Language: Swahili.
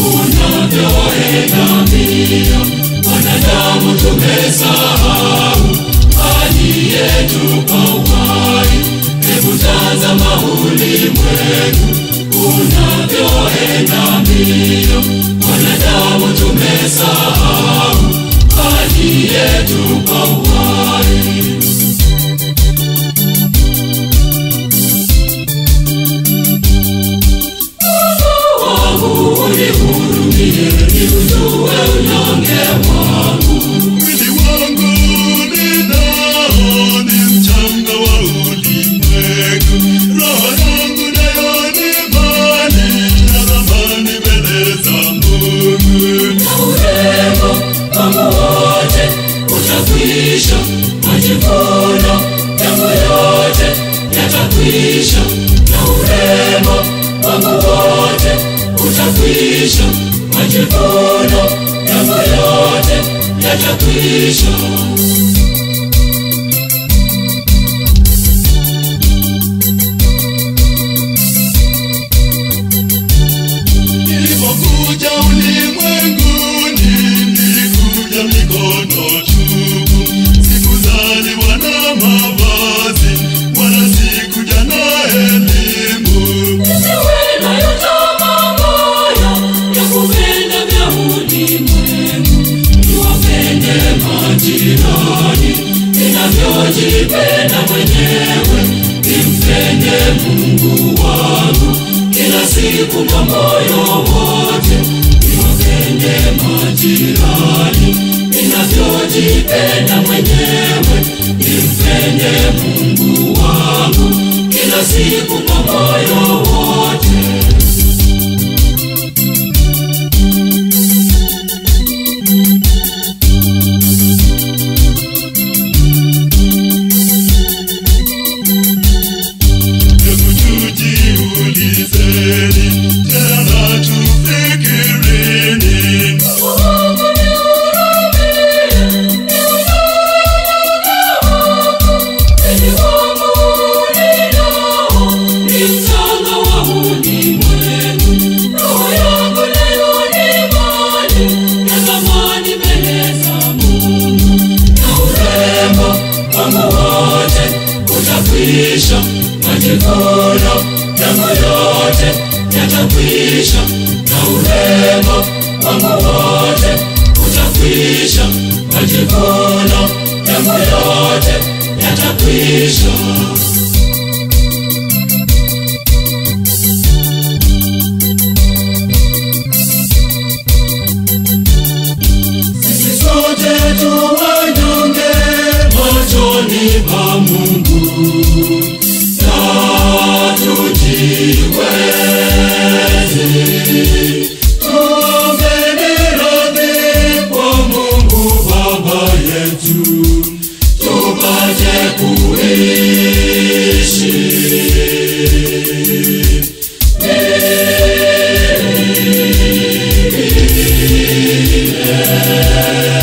unavyoenda mbio, wanadamu tumesahau aliyetupa uhai. Hebu tazama ulimwengu unavyoenda mbio, wanadamu tumesahau aliyetupa uhai. wangu unihurumie, niujue unyonge wangu. Mwili wangu ninao ni mchanga wa ulimwengu, roho yangu nayo ni mali na thamani mbele za Mungu. Na urembo wangu wote utakwisha, majivuno yangu yote yatakwisha. Na urembo wangu wote utakwisha, majivuno yangu yote yatakwisha. Nilipokuja ulimwenguni, nilikuja mikono tupu. Sikuzaliwa na mavazi, wala sikuja na elimu. Nisiwe nayo tamaa mbaya ya kupenda vya ulimwengu, niwapende majirani ninavyojipenda mwenyewe, nimpende Mungu wangu kila siku kwa moyo wote, niwapende majirani ninavyojipenda mwenyewe, nimpende Mungu wangu kila siku kwa moyo wote. Hebu tujiulizeni, tena na tufikirini. Majivuno yangu yote yatakwisha, na urembo wangu wote utakwisha, majivuno yangu yote yatakwisha. Sisi sote tu wanyonge machoni pa Mungu, na tujiweze. Tuombeni radhi kwa Mungu Baba yetu, tupate kuishi milele.